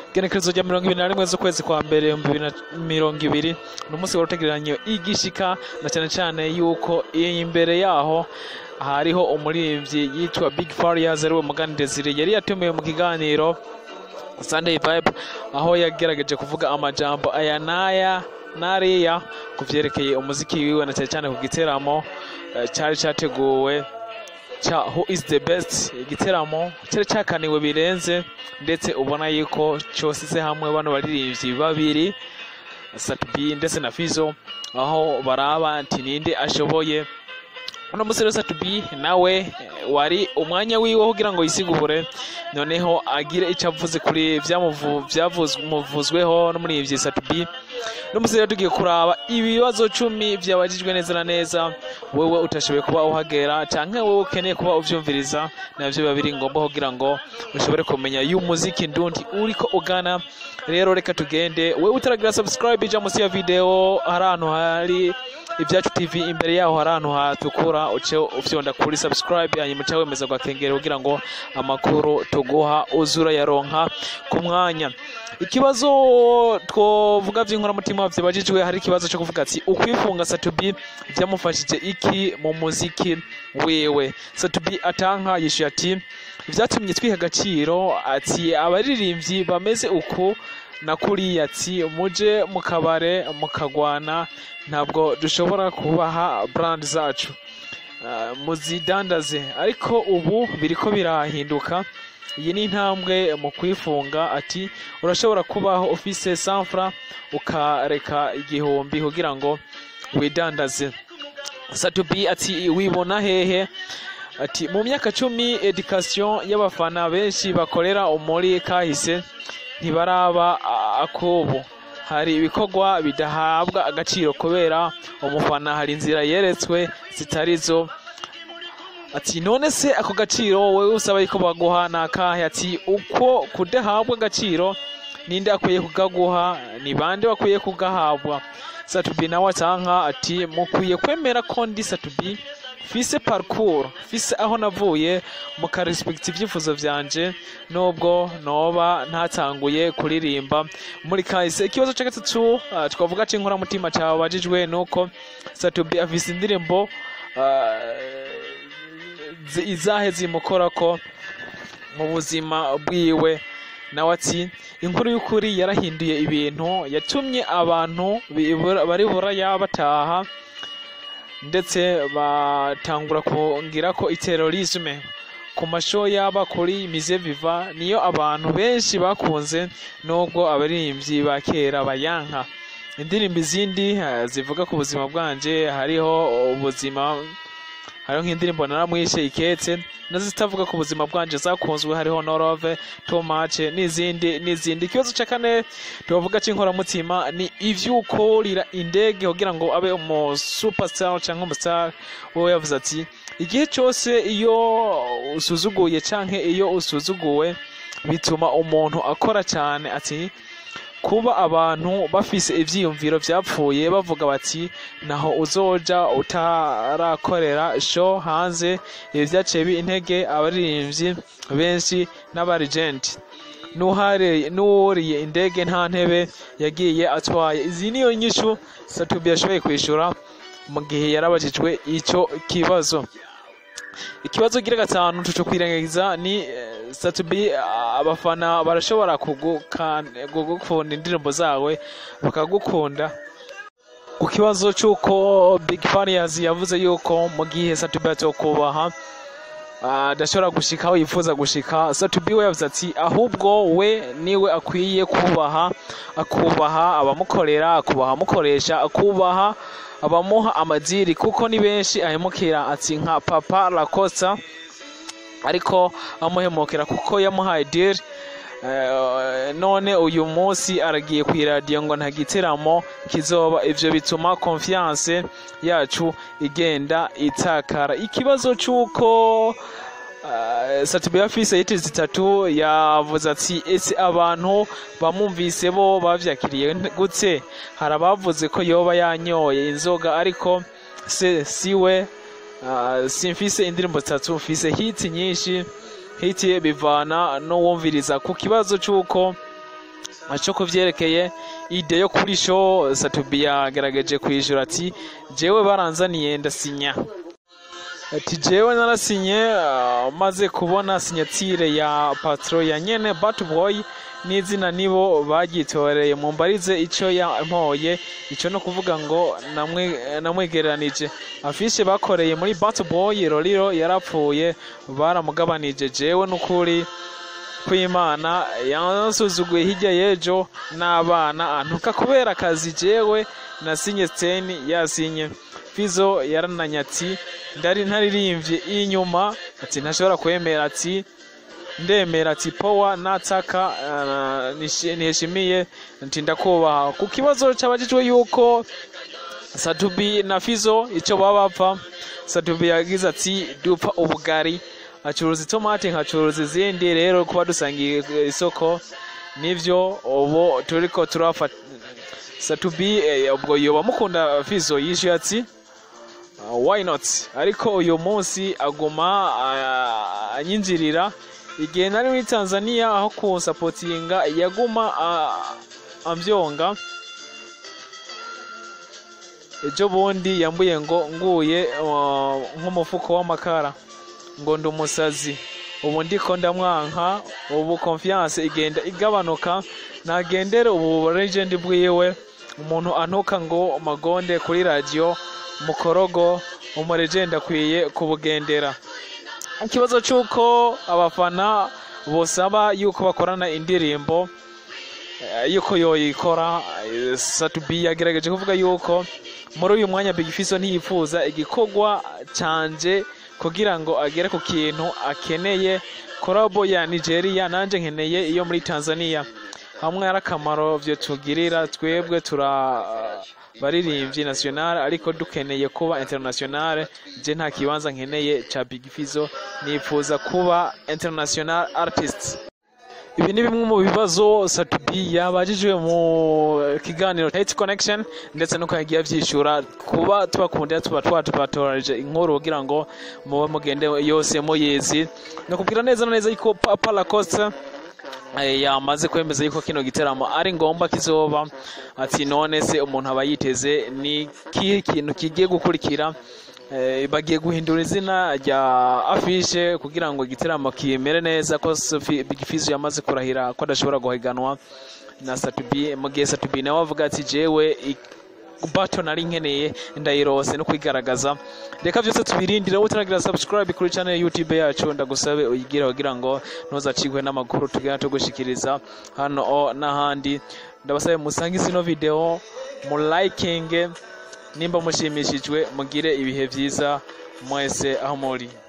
igenekerezo rya mirongo ibiri na rimwe z'ukwezi kwa mbere ibihumbi bibiri na mirongo ibiri ni umunsi wari utegereranye igishika na cyane cyane yuko imbere yaho hariho umuririmbyi yitwa big farias ariwe mugani desire yari yatumiwe mu kiganiro sunday vibe aho yagerageje kuvuga amajambo aya n'aya n'ariya ku byerekeye umuziki wiwe na cyane cyane ku giteramo eh, cyari cyateguwe cya who is the best igiteramo cyari cyakaniwe birenze ndetse ubona yuko cyosize hamwe bano baririmbyi babiri satubi ndetse na fizo aho baraba nti ninde ashoboye uno munsi rero satubi nawe eh, wari umwanya wiwe wo kugira ngo yisigure noneho agire icyo avuze kuri byamuvuzweho n'umuririmbyi satubi uno munsi rero tugiye kuraba ibibazo cumi byabajijwe neza na neza wewe utashoboye kuba uhagera cyangwa wowe ukeneye kuba ubyumviriza nabyo biba biri ngombwa kugira ngo ushobore kumenya y'umuziki ndundi uriko ugana rero reka tugende wowe utaragira subscribe ija munsi ya video hari ahantu hari ibyacu tv imbere yaho hari ahantu hatukura uce ufyonda kuri subscribe hanyuma uca wemeza gwakengera kugira ngo amakuru tuguha uzura yaronka ku mwanya ikibazo twovuga by'inkoramutima byabajijwe hari ikibazo cyo kuvuga ati ukwifunga satubi byamufashije iki mu muziki wewe satubi atanka yishuye ati byatumye twiha agaciro ati abaririmbyi bameze uku na kuriya ati muje mu kabare mukagwana ntabwo dushobora kubaha brand zacu Ah, muzidandaze ariko ubu biriko birahinduka iyi ni intambwe mu kwifunga ati urashobora kubaho ufise sanfra ukareka igihumbi kugira ngo widandaze satubi ati wibona hehe ati mu myaka cumi edikasiyo y'abafana benshi bakorera muri kahise ntibaraba a- akubu hari ibikorwa bidahabwa agaciro kubera umufana hari inzira yeretswe zitarizo ati none se ako gaciro wowe usaba yuko baguha ni akahe ati uko kudahabwa agaciro ninde akwiye kugaguha ni bande bakwiye kugahabwa satubi nawe atanka ati mukwiye kwemera ko ndi satubi fise parcours fise aho navuye mukarespekta ibyifuzo vyanje nubwo noba ntatanguye kuririmba muri kahise ikibazo cya gatatu ah, twavuga c'inkoramutima cabajijwe nuko satubi afise indirimbo ah, zi- izahe zimukorako mu buzima bwiwe nawe ati inkuru y'ukuri yarahinduye ibintu yatumye abantu bibura- bari buraya bataha ndetse batangura kungira ko iterorisme ku masho yaba kuri mize viva niyo abantu benshi bakunze nubwo abaririmbyi ba kera bayanka indirimbo izindi eh, zivuga ku buzima bwanje hariho ubuzima hariho nk'indirimbo naramwishe iketse nazitavuga ku buzima bwanje zakunzwe hariho norove tomace n'izindi n'izindi ikibazo cya kane tubavuga cy'inkoramutima ni ivy'ukurira indege kugira ngo abe umu superstar cyangwa umustar wowe yavuze ati igihe cyose iyo usuzuguye canke iyo usuzuguwe bituma umuntu akora cyane ati kuba abantu bafise ivyiyumviro vyapfuye bavuga bati naho uzoja utarakorera show hanze ibi vyaciye bi intege abaririmbyi benshi n'abarigenti n'uhare- n'uwuriye indege nta ntebe yagiye atwaye izi niyo nyishu satubi yashoboye kwishura mu gihe yarabajijwe ico kibazo ikibazo gira gatanu tuco kwirengagiza ni eh, satubi ah, abafana barashobora kugukan- kugukunda indirimbo zawe bakagukunda ku kibazo cy'uko big farias yavuze yuko mu gihe satubi atokubaha ah, adashobora gushika aho yifuza gushika satubi we yavuze ati ahubwo we niwe akwiye kubaha akubaha abamukorera akubaha amukoresha akubaha abamuha amadiri kuko ni benshi ahemukira ati nka papa lacosta ariko amuhemukira kuko yamuhaye diri Eh, none uyu munsi aragiye ku iradiyo ngo nta gitaramo kizoba ivyo bituma confiance yacu igenda itakara ikibazo c'uko uh, satubi afise yiti zitatu yavuze ati ese abantu bamumvise bo bavyakiriye gute hari abavuze ko yoba yanyoye inzoga ariko se siwe uh, simfise indirimbo zitatu mfise hiti nyinshi hiti bivana n'uwumviriza ku kibazo cy'uko cyo kuvyerekeye ide yo kuri show Satubi yagaragaje kwishyura ati jewe baranzaniye ndasinya ati jewe narasinye uh, maze kubona sinyatire ya patro ya nyene Batboy n'izina nibo bagyitoreye mumbarize icyo yampoye icyo no kuvuga ngo namwe- namwegeranije afishe bakoreye muri Batboy Roriro yarapfuye baramugabanije jewe n'ukuri kw'imana yansuzuguye hirya y'ejo n'abana antuka kubera akazi jewe nasinye steni yasinye fizo yarananye ati ndari ntaririmbye inyuma ati ntashobora kwemera ati ndemera ati powa nataka uh, nishi- niheshimiye nti ndakubaha ku kibazo cyabajijwe yuko Satubi na Fizo icyo baba bapfa Satubi yagize ati dupfa ubugari acuruza itomati nkacuruza izindi rero kuba dusangiye isoko nivyo ubu turiko turafata Satubi eh, ubwo yoba mukunda Fizo yishuye ati uh, why not ariko uyu munsi aguma uh, anyinjirira igihe nari muri Tanzania aho kunsapotinga yaguma uh, ambyonga ejo bundi yambuye ngo nguye uh, nk'umufuko w'amakara ngo ndi umusazi ubu ndiko ndamwanka ubu confiance igenda igabanuka nagendere ubu legend bwiwe umuntu antuka ngo magonde kuri radio mukorogo umulegend akwiye kubugendera ikibazo cy'uko abafana bosaba yuko bakorana indirimbo eh, yuko yoyikora eh, Satubi yagerageje kuvuga yuko muri uyu mwanya Big Fizzo ntiyifuza igikorwa canje kugira ngo agere ku kintu akeneye korabo ya Nigeria nanje nkeneye iyo muri Tanzania hamwe ari akamaro vyo tugirira twebwe tura baririmbyi national ariko dukeneye kuba international je nta kibanza nkeneye ca Big Fizzo nifuza kuba international artist ibi ni bimwe mu bibazo Satubi yabajijwe mu kiganiro Hate Connection ndetse nuko yagiye avyishura kuba tubakundira tuba twatubatoreje inkuru kugira ngo mube mugende yose muyizi nakubwira neza na neza yuko Papa Lacoste eh, yamaze kwemeza yuko kino giteramo ari ngomba kizoba ati none se umuntu aba yiteze ni kihe kintu kigiye gukurikira Eh, bagiye guhindura izina rya afishe kugira ngo igiteramo kimere neza ko Sophie- Big Fizzo yamaze kurahira ko adashobora guhiganwa na Satubi mu gihe Satubi nawe avuga ati jewe i- bato nari nkeneye ndayirose no kwigaragaza reka byose tubirindire wowe utaragira subscribe kuri channel ya YouTube yacu ndagusabe uyigire kugira ngo ntuzacikwe n'amakuru tugenda tugushikiriza hano o n'ahandi ndabasabe musangize ino video mu liking nimba mushimishijwe mugire ibihe byiza mwese aho muri